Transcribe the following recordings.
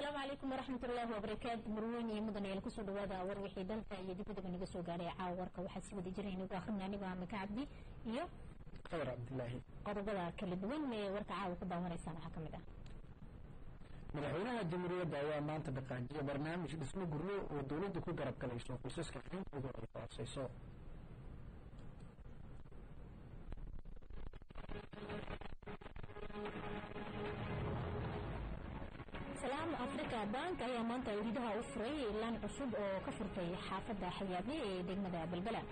asalaamu calaykum waraxmat ullaahi wabarakaatu marweyn iyo mudan ayaal kusoo dhawaada war wixii dalka iyo dibadaba naga soo gaadhay caawa warka waxaa si wada jira inagu akhrina anigo amaka cabdi iyo khadar cabdilaahi qodobada kala duwan ee warka caawa ku daawanaysaan waxaa ka mid ah madaxweynaha jamhuuriyadda ayaa maanta dhaqaajiyay barnaamij dhismo guryo oo dowladda ku garab galayso qoysaska xintooda ay hooseyso salaam africa bank ayaa maanta iridaha u furay laan cusub oo ka furtay xaafadda xayaabe ee degmada balbala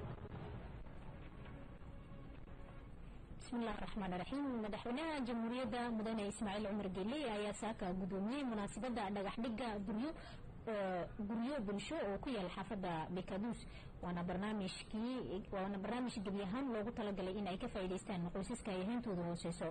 bismillahi raxmaan raxiim madaxweynaha jamhuuriyadda mudane ismaaciil cumar geele ayaa saaka gudoomiyey munaasabadda dhagaxdhiga guryo oo guryo bulsho oo ku yaal xaafadda bekaduus waana barnaamijkii waana barnaamij gebi ahaan loogu talagalay in ay ka faa'iidaystaan qoysaska ay hayntooda hooseyso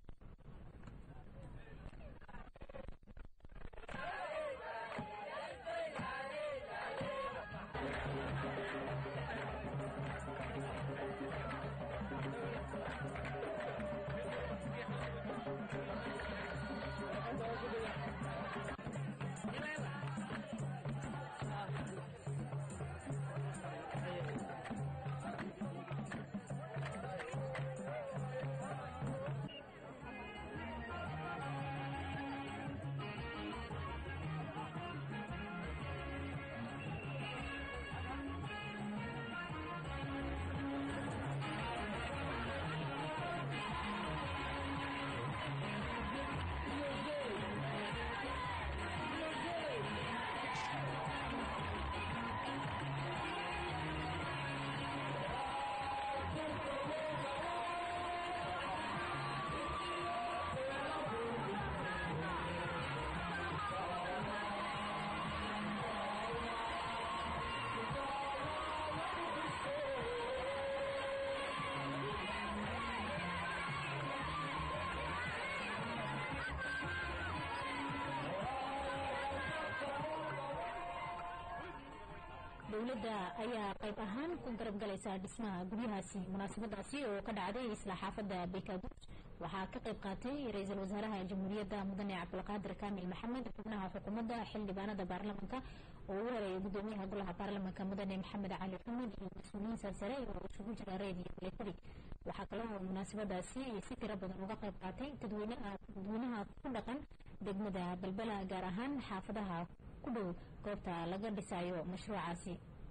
dowladda ayaa qayb ahaan ku garab galaysa dhismaha guryahaasi munaasabadaasi oo ka dhacday isla xaafadda bekaduus waxaa ka qayb qaatay ra-iisul wasaaraha jamhuuriyadda mudane cabdulqaadir kaamil maxamed xubnaha xukuumadda xildhibaanada baarlamanka oo ugu horeeyay gudoomiyaha golaha baarlamanka mudane maxamed cali xamed iyo mas-uuliyiin sarsare oo isugu jira reed iyo milatari waxaa kaloo munaasabadaasi si tiro badan uga qayb qaatay dadweynaha ku dhaqan degmada balbala gaar ahaan xaafadaha ku dhow goobta laga dhisayo mashruucaasi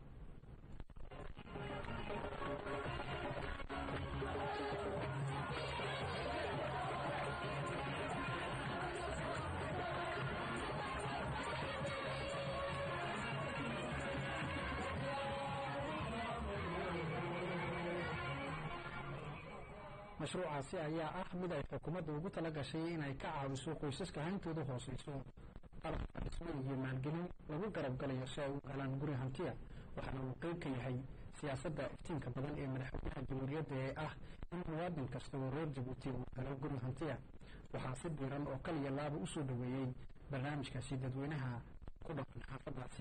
mashruucaasi ayaa ah mid ay xukuumadda ugu tala gashay inay ka caawiso qoysaska hayntooda hooseyso qalabka dhismo iyo maalgelin lagu garab galayo si ay u helaan guri hantiya waxaana uu qeyb ka yahay siyaasadda iftiinka badan ee madaxweynaha jamhuuriyadda ee ah in muwaadin kasta oo reer jabuuti uu helo guri hantiya waxaa si diiran oo kaliya laaba u soo dhoweeyey barnaamijkaasi dadweynaha ku dhaqan xaafadaasi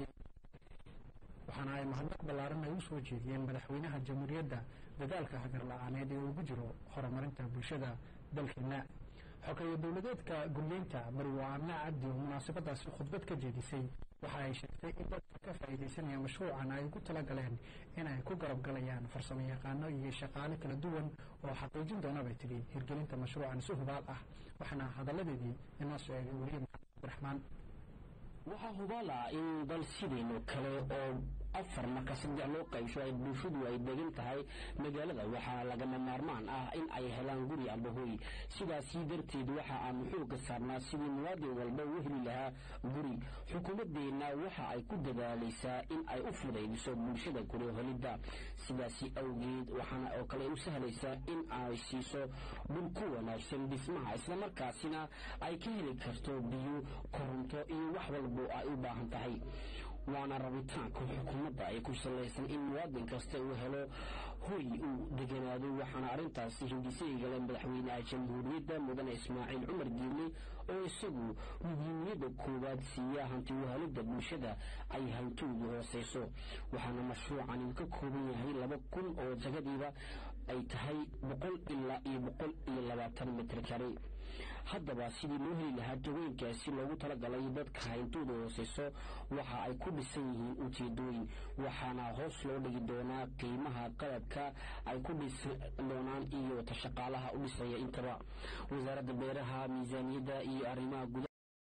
waxaana ay mahadnaq ballaaran ay u soo jeediyeen madaxweynaha jamhuuriyadda dadaalka hagar la-aaneed ee ugu jiro horumarinta bulshada dalkeena xogeeye dowladeedka guryeynta marwo amna cabdi oo munaasabadaasi khudbad ka jeedisay waxa ay sheegtay in dadka ka faa'iidaysanaya mashruucan ay ugu talagaleen in ay ku garab galayaan farsamo yaqaano iyo shaqaale kala duwan oo xaqiijin doona bay tidhi hirgelinta mashruucan si hubaal ah waxaana hadalladeedii inoo soo eegay weliye maxamed abdiraxmaan waxaa hubaala in dal sideenoo kale oo afar marka saddex loo qaybsho ay bulshadu ay degan tahay magaalada waxaa lagama maarmaan ah in ay helaan guri amba hoy sidaasi darteed waxa aanu xooga saarnaa sidii muwaadin walba u heli lahaa guri xukuumaddeenna waxa ay ku dadaalaysaa in ay u fudaydiso bulshada guri helidda sidaasi awgeed waxaana oo kale u sahlaysaa in ay siiso dhul ku wanaagsan dhismaha islamarkaasina ay ka heli karto biyo koronto iyo wax walbo ay u baahan tahay waana rabitaanka xukuumadda ay ku salaysan in muwaadin kasta uu helo hoy uu deganaado waxaana arrintaasi hindisayigale madaxweynaha jamhuuriyadda mudane ismaaciil cumar diile oo isagu muhiimiyadda koowaad siiya hanti wahalidda bulshada ay hantoodu hooseyso waxaana mashruucan uu ka kooban yahay laba kun oo jagadiiba ay tahay boqol ilaa iyo boqol iyo labaatan mitr kari haddaba sidii loo heli lahaa jawooyinkaasi loogu talagalay dadka hayntooda hooseyso waxa ay ku dhisan yihiin ujeedooyin waxaana hoos loo dhigi doonaa qiimaha qalabka ay ku dhisi doonaan iyo shaqaalaha u dhisaya intaba wasaaradda beeraha miisaaniyadda iyo arrimaha gudaha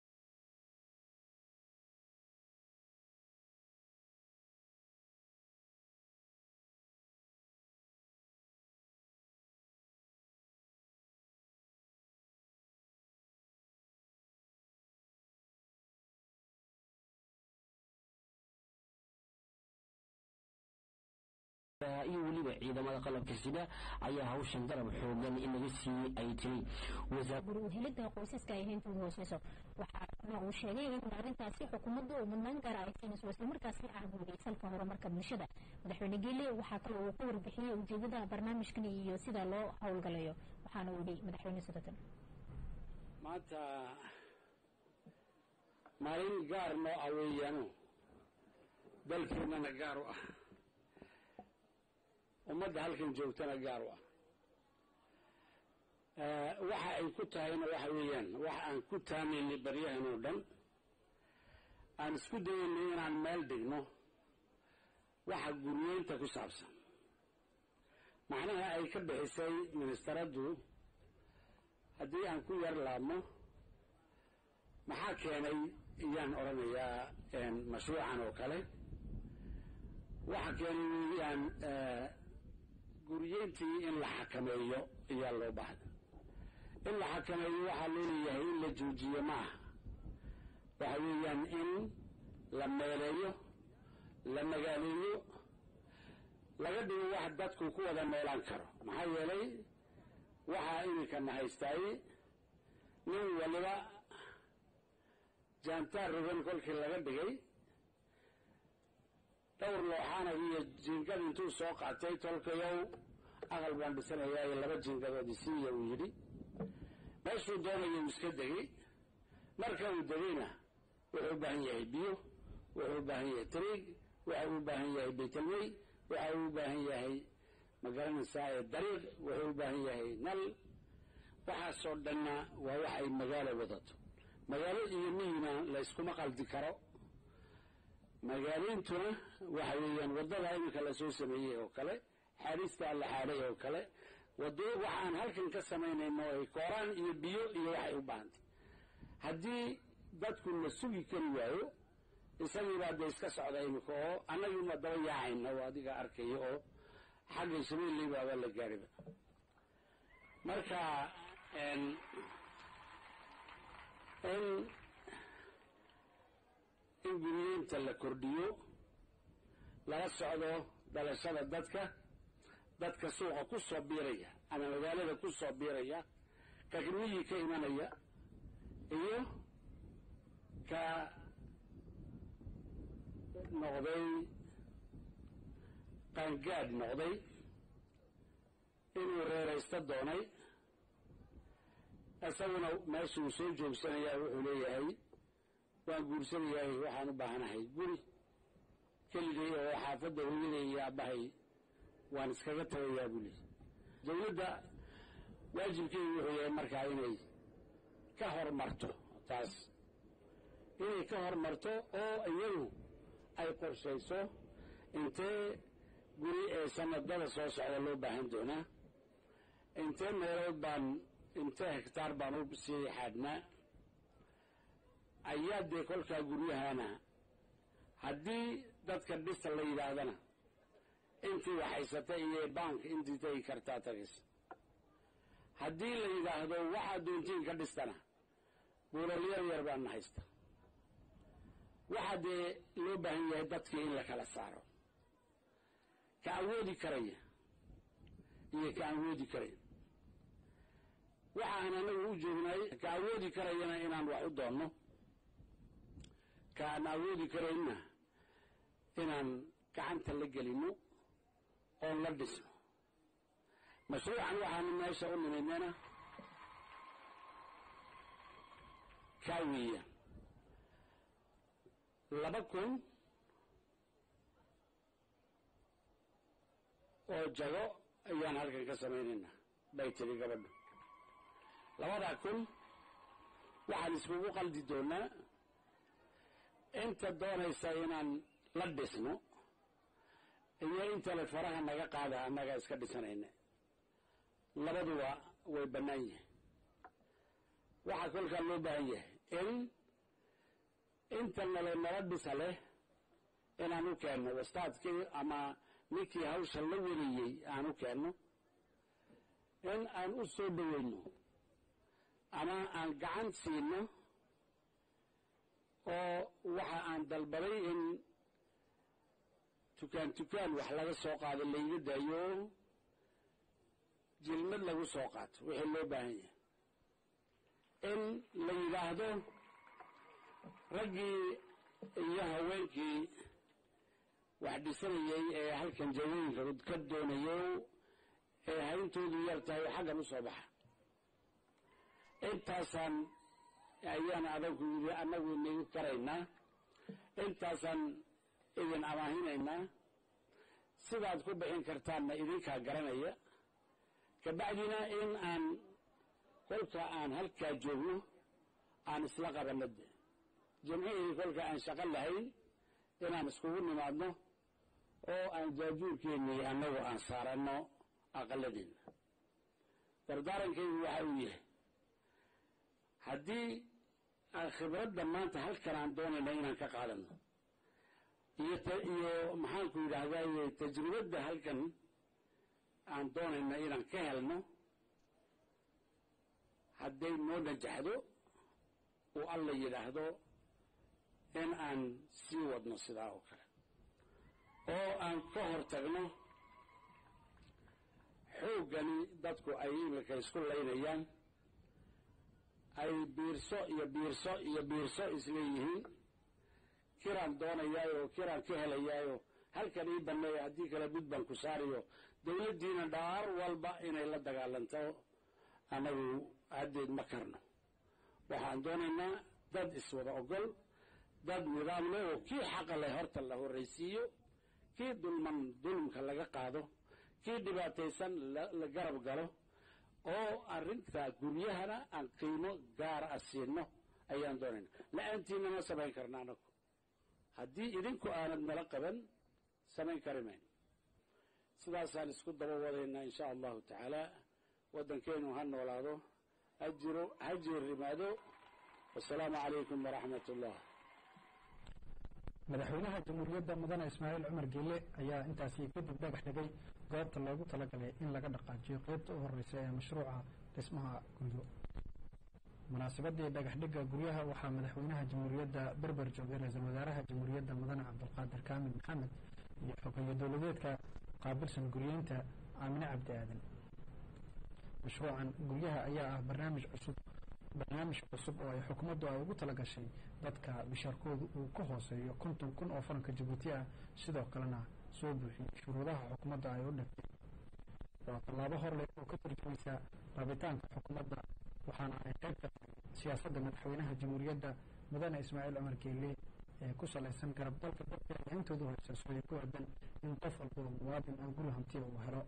iyo weliba ciidamada qalabka sida ayaa hawshan garab xoogan inaga siiyey ay tiri guri uhelida qoysaska ay hayntooda hooseyso waxaana uu sheegay in arrintaasi xukuumaddu uu mudnaan gaara ay siinayso islamarkaasi ah guuriyay salka horumarka bulshada madaxweyne geele waxaa kale uu ka warbixiyey ujeedada barnaamijkan iyo sida loo howlgalayo waxaana uu yihi madaxweyne sodatan maanta maalin gaar noo ah weeyaano dalkeennana gaar u ah ummadda halkan joogtana gaar u ah waxa ay ku tahayna waxa weeyaan waxa aan ku taamaynay baryahan oo dhan aan isku dayaynay inaan meel dhigno waxa guryeynta ku saabsan macnaha ay ka bixisay ministeraddu haddii aan ku yar laabno maxaa keenay iyaan odhanayaa mashruucan oo kale waxa keenay weeyaan guryeyntii in la xakameeyo ayaa loo baahda in la xakameeyo waxaa loo leeyahay in la joojiyo ma aha waxa weeyaan in la meeleeyo la magaaleeyo laga dhigo wax dadku ku wada noolaan karo maxaa yeelay waxaa iminkana haystaay nin waliba jaantaar rogan kolkii laga dhigay dhowr looxaana iyo jiingad intuu soo qaatay tolkayow aqal baan dhisanayaa iyo laba jiingadood isiiya uu yidhi meeshuu doonaya uu iska degay marka uu degayna wuxuu u baahan yahay biyo wuxuu u baahan yahay tariig waxa uu u baahan yahay baytalmey waxa uu u baahan yahay magaranaysaa ee dariiq wuxuu u baahan yahay nal waxaasoo dhanna waa wax ay magaalo wadato magaalo iyo miyina layskuma qaldi karo magaaleyntuna waxa weeyaan waddada iminka lasoo sameeyey oo kale xaadhistaa la xaadhay oo kale wado waxaan halkan ka samaynayno ay kooraan iyo biyo iyo waxay u baahantay haddii dadku la sugi kari waayo isagiibaa dee iska socda iminka oo annagiina daba yaacayna oo adiga arkaya oo xagga shabeelley baaba la gaariba marka in in guriyeynta la kordhiyo lala socdo dhalashada dadka dadka suuqa ku soo biiraya ama magaalada ku soo biiraya ka miyi ka imanaya iyo ka noqday qaangaadh noqday inuu reeraysto doonay isaguna meeshuu soo joogsanayaa wuxuu leeyahay waan guursanayahay waxaan u baahanahay guri keligay oo xaafadda hooyaday iyo aabbahay waan iskaga tagayaa buu leeyahy dawladda waajibkeedu wuxuu yahay markaa inay ka hormarto taas inay ka hormarto oo iyadu ay qorshayso intee guri ee sanadada soo socda loo baahan doonaa intee meelood baan intee hektaar baan u sii xaadhnaa ayaa dee kolkaa guryahana haddii dadka dhista la yidhaahdana intii waxhaysata iyo bank intii tegi kartaa tagaysa haddii la yidhaahdo waxaa doontiin ka dhistana buulalyar yar baana haysta waxaa dee loo baahan yahay dadkii in la kala saaro ka awoodi karaya iyo ka awoodi karayn waxaan anagu u joognay ka awoodi karayana inaan wax u doonno ka aan awoodi karaynna inaan gacanta la gelino oon la dhisno mashruucan waxaanu meesha u nimaynana kaa weeyaan laba kun oo jago ayaan halkan ka samaynaynaa bay tiri gabadhu labadaa kun waxaan iskugu qaldi doonaa inta doonaysa inaan la dhisno iyo intale faraha naga qaada annaga iska dhisanayna labaduba way bannaan yihin waxaa kolkaa loo baahan yahay in inta nale nala dhisa leh inaan u keenno wastaadkii ama ninkii hawsha la wariyey aan u keenno in aan u soo dhoweyno ama aan gacan siino oo waxa aan dalbaday in tukaan tukaan wax laga soo qaado layga daayo jilmad lagu soo qaato wixii loo baahan yahay in la yidhaahdo raggii iyo haweenkii wax dhisanayay ee halkan jawooyinka ka doonayo ee hayntoodu yar tahay xaggan u soo baxa intaasaan ayaan adanku yidhi annagu inagu karaynaa intaasaan idin amaahinaynaa sidaad ku bixin kartaanna idinkaa garanaya kabacdina in aan kolka aan halkaa joogno aan isla qabanno de jimcihii kolka aan shaqo lahayn inaan iskugu nimaadno oo aan jaajuurkeennii annagu aan saaranno aqaladeenna dardaarankaygu waxa uu yahay haddii aan khibradda maanta halkan aan doonayna inaan ka qaadano iyo iyo maxaanku yidhaahdaye tajribadda halkan aan doonayna inaan ka helno hadday noo najaxdo uu alla yidhaahdo in aan sii wadno sidaa oo kale oo aan ka hor tagno xooggani dadku ay imika isku laynayaan ay biirso iyo biirso iyo biirso isleeyihiin kiraan doonayaayo kiraan ka helayaayo halkan ii banneeya haddii kale bud baan ku saariyo dawladdiina dhaar walba inay la dagaalanto annagu haddeed ma karno waxaan doonaynaa dad iswada ogol dad nidaam leh oo kii xaqa leh horta la horraysiiyo kii dulman dulmka laga qaado kii dhibaataysan la garab galo oo arrinta guryahana aan qiimo gaara a siino ayaan doonayna la-aantiina ma samayn karna anagu haddii idinku aanad nala qaban samayn kari mayno sidaasaan isku daba wadaynaa insha allahu tacaala waddankeenu ha noolaado ha jiro ha jeerimaado wasalaamu calaykum waraxmat ullah madaxweynaha jamhuuriyadda mudane ismaaciil cumar geele ayaa intaasi kadib dhagax dhigay goobta loogu talagalay in laga dhaqaajiyo qeybta u horeysa ee mashruuca dhismaha guryo munaasabadii dhagax dhigga guryaha waxaa madaxweynaha jamhuuriyadda berber joogay ra-iisul wasaaraha jamhuuriyadda mudane cabdulqaadir kaamil maxamed iyo xogeeye dowladeedka qaabilsan guryeynta aamine cabdi aadan mashruucan guryaha ayaa ah barnaamij cusub barnaamij cusub oo ay xukuumaddu ay ugu talagashay dadka bishaarkoodu uu ka hooseeyo konton kun oo faranka jabuuti ah sidoo kalena soo buuxiyey shuruudaha xukuumadda ay u dhigtay waa tallaabo horleh oo ka tarjumaysa rabitaanka xukuumadda waxaana ay qayb ka tahay siyaasadda madaxweynaha jamhuuriyadda mudane ismaaciil cumar geelle ee ku salaysan garab dalka dadka intoodu hoyseyso ay ku aadan in qof walba oo muwaadin ah guri hantiya uu helo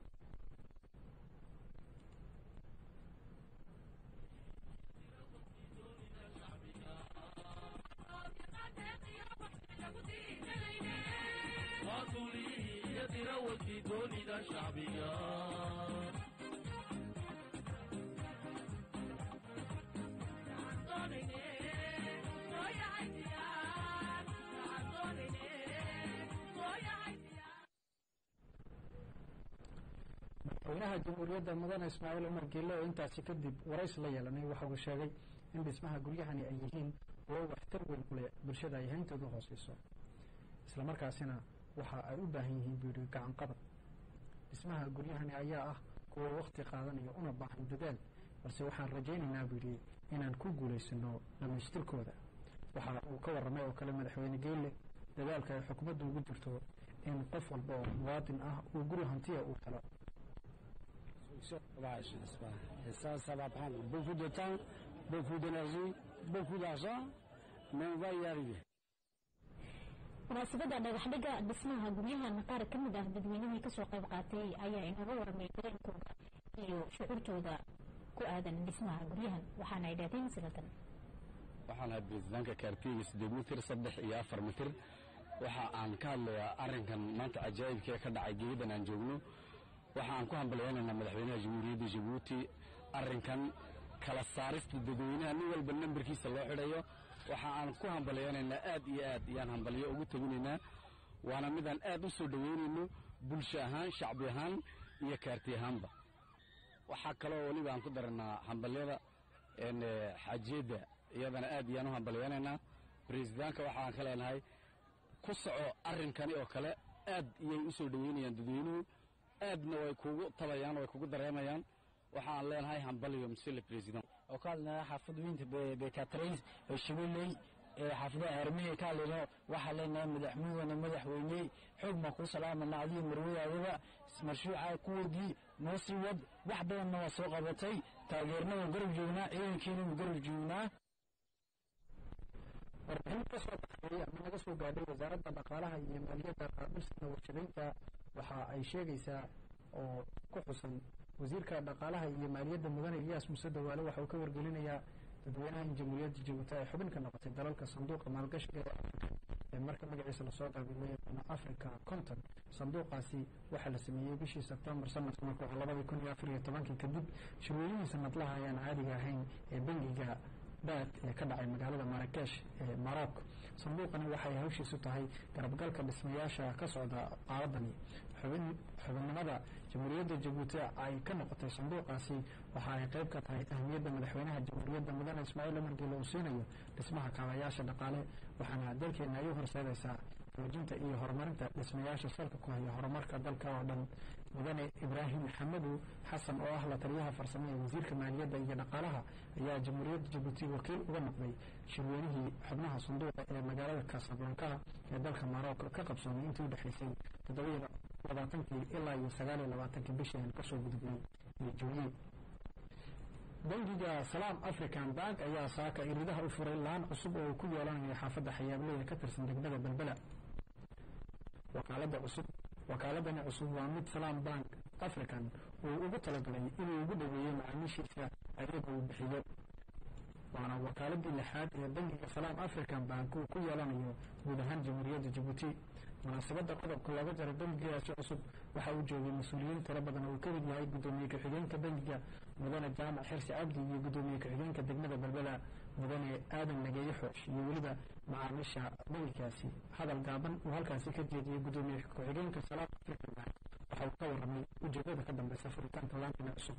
madaxweynaha jamhuuriyadda mudane ismaaciil cumar geelle oo intaasi kadib warays la yeelanay waxa uu sheegay in dhismaha guryahani ay yihiin kuwo waxtar weyn u leh bulshada ay hayntoodu hooseyso islamarkaasina waxa ay u baahan yihiin buu yidhi gacan qabad dhismaha guryahani ayaa ah kuwo wakhti qaadanaya una baahan dadaal balse waxaan rajaynaynaa buu yidhi inaan ku guulaysano dhammaystirkooda waxa uu ka warramay oo kale madaxweyne geelle dadaalka ay xukuumaddu ugu jirto in qof walba oo muwaadin ah uu guri hantiya uu helo sauvage, n'est-ce pas Et ça, ça va prendre beaucoup de temps, beaucoup d'énergie, beaucoup d'argent, mais on va y arriver. munaasabada dhagaxdhiga dhismaha guryahan qaar ka mid ah dadweynihii kasoo qayb qaatay ayaa inaga warmay dareenkooda iyo shucuurtooda ku aadan dhismaha guryahan waxaana ay dhaadeen sidatan waxaan ahay biristaanka kaartiga siddeed mitir saddex iyo afar mitir waxa aan ka hadlayaa arrinkan maanta cajaa'ibkee ka dhacay geeyadan aan joogno waxa aan ku hambalyaynaynaa madaxweynaha jamhuuriyadda jabuuti arrinkan kala saarista dadweynaha nin walba nambarkiisa loo xidhayo waxa aan ku hambalyaynaynaa aad iyo aad iyaan hambalyo ugu teginaynaa waana midaan aad u soo dhoweynayno bulsho ahaan shacbi ahaan iyo kaarti ahaanba waxaa kaloo weliba aan ku daranaa hambalyada xaajiyadda iyadana aad iyaan u hambalyaynaynaa bariisdaanka waxaan ka leenahay ku soco arrinkani oo kale aad iyay u soo dhoweynayaan dadweynuhu aadna way kugu tabayaan way kugu dareemayaan waxaan leenahay hambalyo monsieur le président oo ka hadlaya xaafadweynta bekatrays ee shabeelley ee xaafadaha aarmihi ka hadlayno waxaa leenahay madaxmudana madaxweyne xoog baan kuu salaamana adiyo marwadaadaba marshuuca kuwadii noo sii wad wax badanna waa soo qabatay taageerna waan garab joognaa ciidankiina waan garab joognaa warbixin ka soo baxday ama naga soo gaadhay wasaaradda dhaqaalaha iyo maaliyadda qaabilsana warshadaynta waxa ay sheegaysaa oo ku xusan wasiirka dhaqaalaha iyo maaliyadda mudane iyaas muse dawaale waxa uu ka wargelinayaa dadweynaha in jamhuuriyadda jabuuti ay xubin ka noqotay dalalka sanduuqa maalgashiga ee afrika ee marka magaciisa lasoo qaabay loo yaqaano africa conton sanduuqaasi waxaa la sameeyey bishii sebtembar sanadka marka waa labadii kun iyo afar iyo tobankii kadib shirweynihi sanadlaha ayaan caadiga ahayn ee bangiga baad ee ka dhacay magaalada marakesh ee maroc sanduuqani waxay hawshiisu tahay garabgalka dhismayaasha ka socda qaaladani xubin xubinnimada jamhuuriyadda jabuuti ay ka noqotay sanduuqaasi waxa ay qayb ka tahay ahmiyadda madaxweynaha jamhuuriyadda mudane ismaaciil umar geele uu siinayo dhismaha kaabayaasha dhaqaale waxaana dalkeena ay u horseedaysaa xoojinta iyo horumarinta dhismayaasha salka ku haya horumarka dalka oo dhan mudane ibraahim xamadu xasan oo ah la taliyaha farsamo ee wasiirka maaliyadda iyo dhaqaalaha ayaa jamhuuriyadda jabuuti wakiil uga noqday shirweynihii xubnaha sanduuqa ee magaalada casablanka ee dalka maroc ka qabsoomay intii u dhexaysay toddobiyo labaatankii ilaa iyo sagaal iyo labaatankii bishii aan kasoo gudubnay iyo juulye bangiga salaam african bank ayaa saaka iridaha u furay laan cusub oo uu ku yeelanayo xaafadda xayaabley ee ka tirsan degmada belbela wakaalada cusub wakaaladani cusub waa mid salaam bank african uu ugu talagalay inuu ugu dhaweeyo macaamiishiisa ayaga uu bixiyo waana wakaaladii lixaad ee bangiga salaam african bank uu ku yeelanayo guud ahaan jamhuuriyadda jabuuti munaasabadda qodobka looga jaray bangigaasi cusub waxa uu joogay mas-uuliyiin tiro badan oo uu ka mid yahay guddoomiye ku-xigeenka bangiga mudane jaamac xirsi cabdi iyo guddoomiye ku-xigeenka degmada belbela mudane aadan nageeye xoosh iyo weliba macaamiisha bangigaasi hadal gaaban uu halkaasi ka jeediyey guddoomiye ku-xigeenka salaam african bank waxa uu ka warramay ujeedada ka dambeysa furitaanka laantana cusub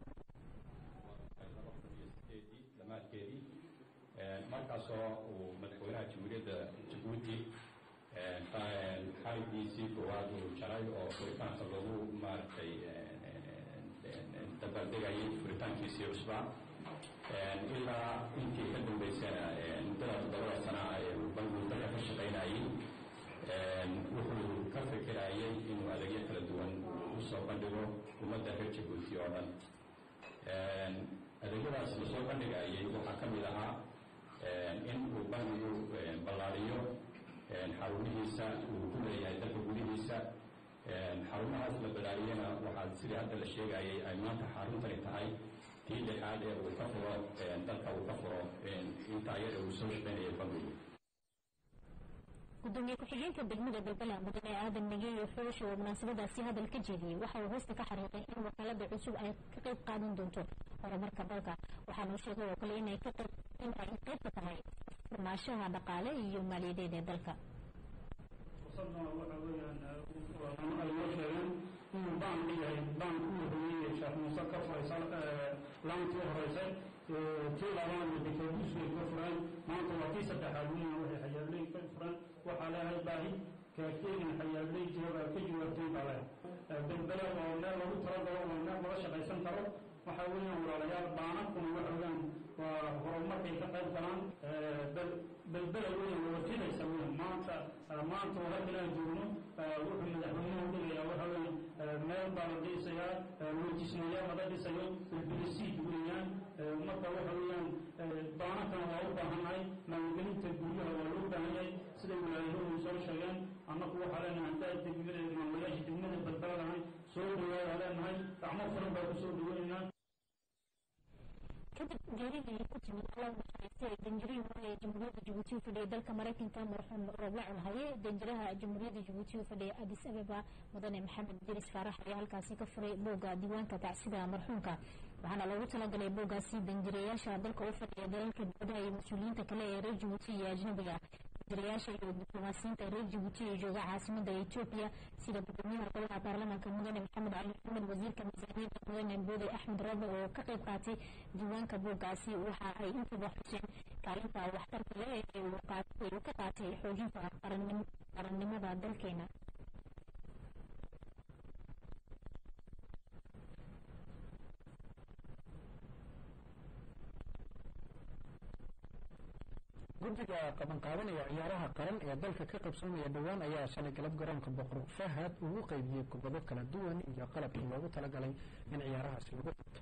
markaasoo uu madaxweynaha jamhuuriyadda jabuuti xarigiisii koowaad uu jaray oo furitaanka lagu maaragtay dabaaldegayay furitaankiisii cusbaa ilaa intii ka dambeysana muddada toddobada sana ee uu bangigu dalka ka shaqaynayay wuxuu ka fikirayay inuu adeegyo kala duwan u soo bandhigo ummadda reer jabuuti oo dhan adeegyadaas lasoo bandhigayay waxaa ka mid ahaa in uu bangigu ballaariyo xarumihiisa uu ku leeyahay dalka gudihiisa xarumahaas la balaariyana waxaa sidii hadda la sheegayay ay maanta xaruntani tahay tii lixaad ee uu ka furo dalka uu ka furo inta ayada uu soo shaqaynayo bangigu gudoomiye ku-xigeenka degmada belbela mudane aadan nageeye xoosh oo munaasabadaasi hadal ka jeediyey waxa uu hoosta ka xariiqay in wakaalada cusub ay ka qayb qaadan doonto horumarka dalka waxaana uu sheegay oo kale inay ka qayb in ay qayb ka tahay furnaashaha dhaqaale iyo maaliyadeed ee dalka fursadana waxa weeyaan ay noo sheegeen inuu baanku yahay baank u horeeyey sheekh muuse ka furaysa laantii horeysay tii labaadna dekeebus way ka fureen maanta waa tii saddexaad weyna waxay xayaabley ka fureen waxaa leehay baahi kaarteegin xayaabley jooga ka jawaabtay baa leh belbela oo meel lagu talagalo oo meel laga shaqaysan karo waxa weeyaan walaalayaal baanankuna waxa weeyaan waa horumarkay ka qayb galaan belbela weeyaan waa wakiilaysa weeyaan maanta maanta oo halkan aan joogno wuxuu madaxweynuhu dhigayaa waxa weeyaan meel baa la dhisayaa loojismayaal laga dhisayo belbelisiid weeyaan marka waxa weeyaan baanankana waa u baahannahay maalgelinta guryaha waa loo baahan yahay siday walaalyahuhu soo sheegeen kadib geeridii ku timid alla naxariistay danjirihii hore ee jamhuuriyadda jabuuti u fadhiyay dalka maraykanka marxuum roble culhaye danjiraha jamhuuriyadda jabuuti u fadhiyay adis ababa mudane maxamed diris faarax ayaa halkaasi ka furay booga diiwaanka tacsida marxuumka waxaana loogu talagalay boogaasi danjirayaasha dalka u fadhiya dalalka dibadaha iyo mas-uuliyiinta kale ee reer jabuuti iyo ajnabiga danjirayaasha iyo diblomaasiyiinta reer jabuuti ee jooga caasimada etoobiya sida gudoomiyaha golaha baarlamaanka mudane maxamed cali maxamed wasiirka miisaaniyadda mudane boode axmed roobe oo ka qayb qaatay diiwaanka boogaasi waxa ay intaba xuseen kaalinta waxtarka leh ee uu ka qaatay xoojinta qarannimada dalkeena guddiga qabanqaabanaya ciyaaraha qaran ee dalka ka qabsoomaya dhowaan ayaa shalay galab garoonka boqor fahad ugu qaybiyey kubado kala duwan iyo qalabkii loogu talagalay in ciyaarahaasi lagu qabto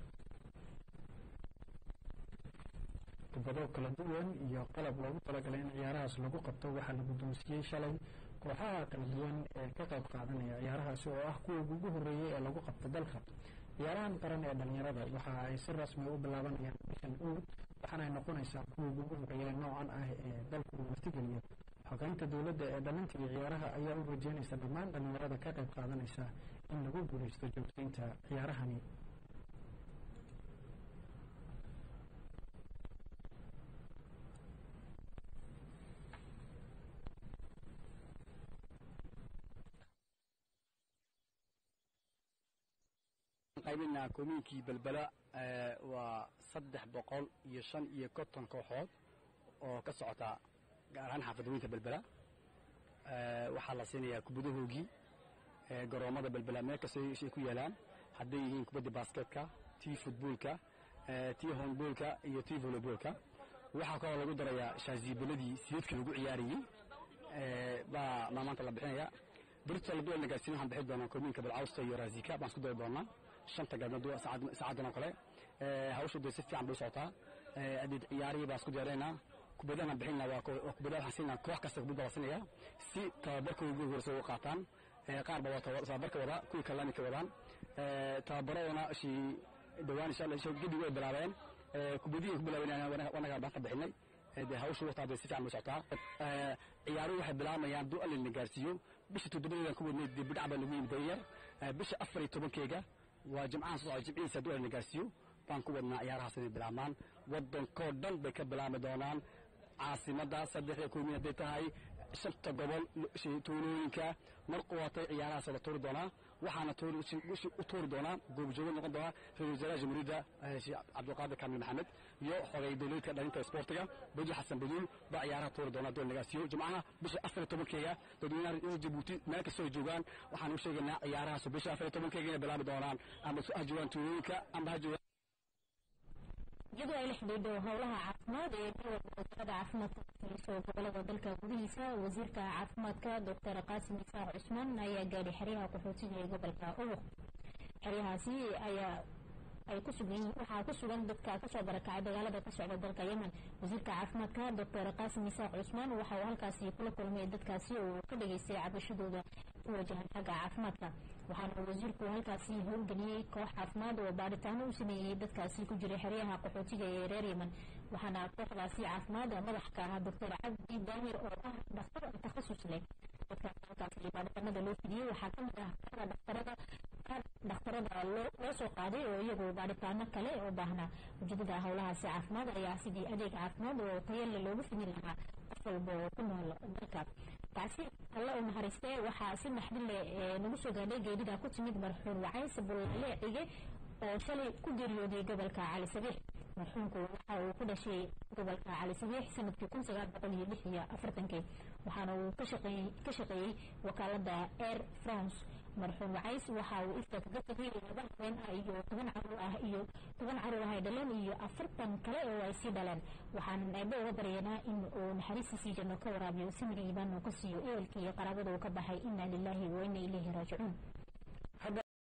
kubado kala duwan iyo qalab loogu talagalay in ciyaarahaas lagu qabto waxaa la guddoonsiiyey shalay kooxaha kala duwan ee ka qayb qaadanaya ciyaarahaasi oo ah kuwa ugu horreeyey ee lagu qabto dalka ciyaarahan qaran ee dhalinyarada waxa ay si rasmi u bilaabanayaan bishan uud waxaana ay noqonaysaa kuwa ugu horreeya noocan ah ee dalku uu martigeliyo xogeynta dowladda ee dhalinta iyo ciyaaraha ayaa u rajeynaysa dhammaan dhalinyarada ka qayb qaadanaysa in lagu guulaysto joogtaynta ciyaarahani qaybinaa koomiinkii belbela waa saddex boqol iyo shan iyo konton kooxood oo ka socota gaar ahaan xaafadooyinka belbela waxaa la siinayaa kubadahoogii garoommada belbela meel kasta ay ku yaalaan hadday yihiin kubadda baasketka tii futboolka tii honboolka iyo tii voleyboolka waxaa kaloo lagu darayaa shaaziibaladii sideedka lagu ciyaarayey baa maamaanta la bixinaya birta la duwal nagaasiin waxaan bixin doonaa koomiinka balcawsta iyo raasika baan isku dari doonaa shanta gaalmood saacadan oo kale hawshu dee si fiican bay socotaa adeed ciyaarihii baan isku diyaarinaynaa kubadahan bixinna waa kubadaha waxaan siinaa koox kasta kubadda la siinaya si tababarkooda ugu horeysa uga qaataan qaar ba waa tababarka wada kuwii kalena ka wadaan tababaradana shi dhowaan insha allah gedigu ay bilaabeen kubadihii ku bilaaben wanaga baan ka bixinay dee hawshu wataa dee si fiican bay socotaa ciyaaruhu waxay bilaabayaan duu allina gaarsiiyo bisha toddobadeedan ku wadnay dee bidhac baa lagu yimid dayar bisha afar iyo tobankeega waa jimcahan soo socda jimcihiisa hadduu allina gaarsiiyo baan ku wadnaa ciyaarahaas inay bilaabmaan waddankoo dhan bay ka bilaabmi doonaan caasimadda saddexda koomiin hadday tahay shanta gobol tuulooyinka mar quwatay ciyaarahaas la tuuri doonaa waxaana u tuuri doonaa goobjoogo noqon doonaa ra-isul wasaaraha jamhuuriyadda cabdulqaadir kaamil maxamed iyo xogay dowladeedka dhalinta isboortiga beji xasan baduul baa ciyaaraha tuuri doonaa doon nagaasiyo jimcaha bisha afar iyo tobankeega dadweynaha reer jabuuti meel kastoo ay joogaan waxaan u sheegaynaa ciyaarahaas bisha afar iyo tobankeega inay bilaabi doonaan ama ha joogaan tuulooyinka ama ha joogaan iyadoo ay la xidhiidho howlaha caafimaad ee gobolka wasaaradda caafimaadka kafayso gobolada dalka gudihiisa wasiirka caafimaadka doctor qaasim isaac cusmaan ayaa gaadhay xeryaha qaxootiga ee gobolka uruq xeryahaasi ayaa ay ku sugan waxaa ku sugan dadka kasoo barakacay dagaalada ka socda dalka yemen wasiirka caafimaadka doctor qaasim isaaq cusmaan waxa uu halkaasi kula kulmay dadkaasi oo ka dhageystay cabashadooda ku wajahan xagga caafimaadka waxaana wasiirku halkaasi howlgeliyey koox caafimaad oo baaritaano u sameeyey dadkaasi ku jiray xeryaha qaxootiga ee reer yemen waxaana kooxdaasi caafimaad madax ka ahaa doctor cabdi daahir oo ah dhakhtar takhasus leh dadka halkaasi baaritaanada loo fidiyey waxaa ka mid ah kooxda dhakhtarada dhakhtarada loo soo qaaday oo iyagu baaritaano kale oo baahnaa ujeedada howlahaasi caafimaad ayaa sidii adeeg caafimaad oo tayale loogu fidin lahaa qof walba oo ku nool dalka taasi alla u naxariistee waxaa si naxdile nagu soo gaadhay geedida ku timid marxuum wacays bullaale cige oo shalay ku geeriyooday gobolka cali sabiix marxuumku waxa uu ku dhashay gobolka cali sabiix sanadkii kun sagaal boqol iyo lix iyo afartankii waxaana uu ka shaqeeyey wakaalada air france marxuum wacays waxa uu ifta kaga tegay laba haween ah iyo toban caruur ah iyo toban caruur ah ay dhaleen iyo afartan kale oo ay sii dhaleen waxaanan eebbe uga baryanaa in uu naxariistiisii janno ka waraabiyo samir iibaan oo ka siiyo ehelkii iyo qaraabada uu ka baxay inna lilaahi wa inna ilayhi raajicuun